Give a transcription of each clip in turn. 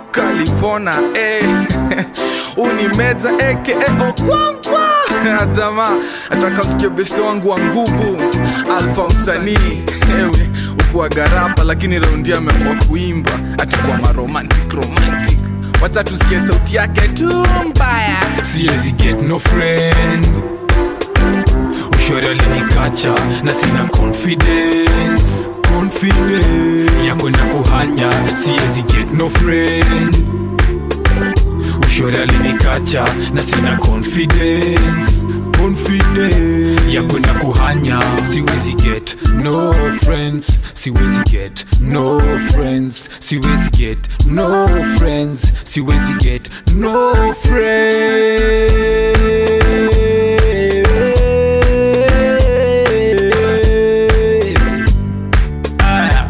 kalivona eh. unimeza eke okwankwa jamaa ataka msikie beste wangu wa nguvu alfa msanii ewe ukuwa garapa lakini raundi ameamua kuimba atakuwa maromantic romantic wacha tusikie sauti yake tu mbaya siwezi get no friend ushori alinikacha na sina confidence confidence ya kwenda kuhanya siwezi get no friend ushori alinikacha na sina confidence confidence ya kwenda kuhanya siwezi get no friends siwezi get no friends siwezi get no friends siwezi get no friends Aya.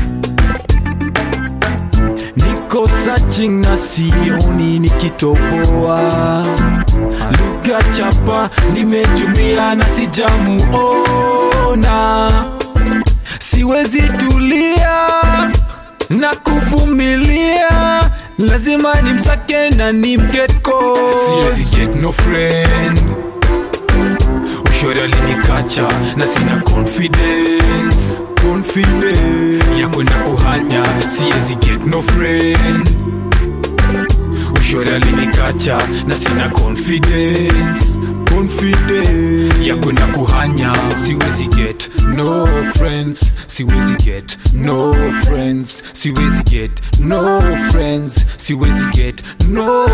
niko searching na sioni nikitoboa lugha chapa nimetumia na sijamuona siwezi tulia na kuvumilia lazima nimsake na nimgetko siwezi get no friend ushori alinikacha na sina confidence confidence ya kwenda kuhanya siwezi get no friend ushori alinikacha na sina confidence confidence ya kwenda kuhanya siwezi get no friends siwezi get no friends siwezi get no friends siwezi get no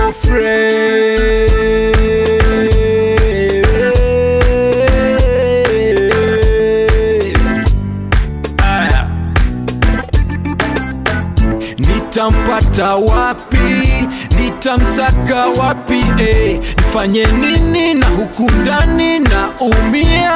friends Aya. nitampata wapi nitamsaka wapi eh? nifanye nini na huku ndani na umia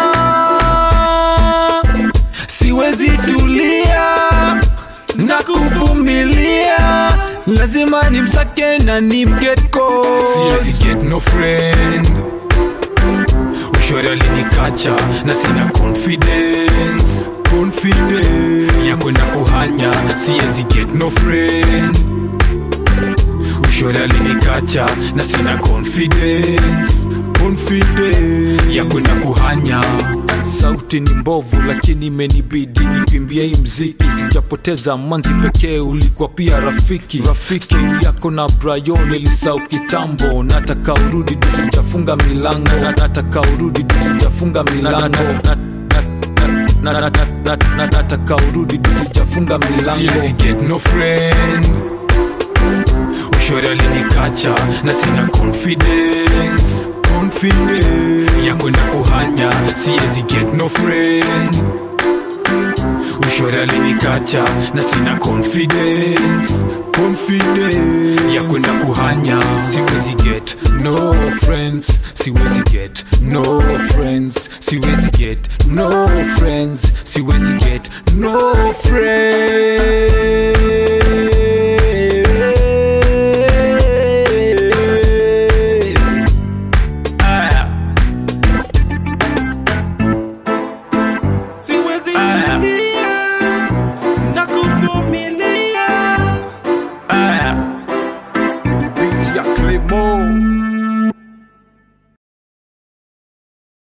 siwezi tulia na kuvumilia lazima nimsake na nimgetko siwezi get no friend ushori alinikacha na sina confidence confidence ya kwenda kuhanya siwezi get no friend ushori alinikacha na sina confidence confidence ya kwenda kuhanya sauti ni mbovu lakini imenibidi nikimbia hii mziki sijapoteza manzi pekee ulikuwa pia rafiki rafiki yako na brayon ilisau kitambo nataka urudi tusijafunga milango Na- nataka urudi tusijafunga milango Na- na- na- na- na- na- nataka urudi tusijafunga milango Siwezi get no friend ushori alinikacha na sina confidence confidence ya kwenda kuhanya siwezi get no friend ushori alinikacha na sina confidence confidence ya kwenda kuhanya siwezi get no friends siwezi get no friends siwezi get no friends siwezi get no friends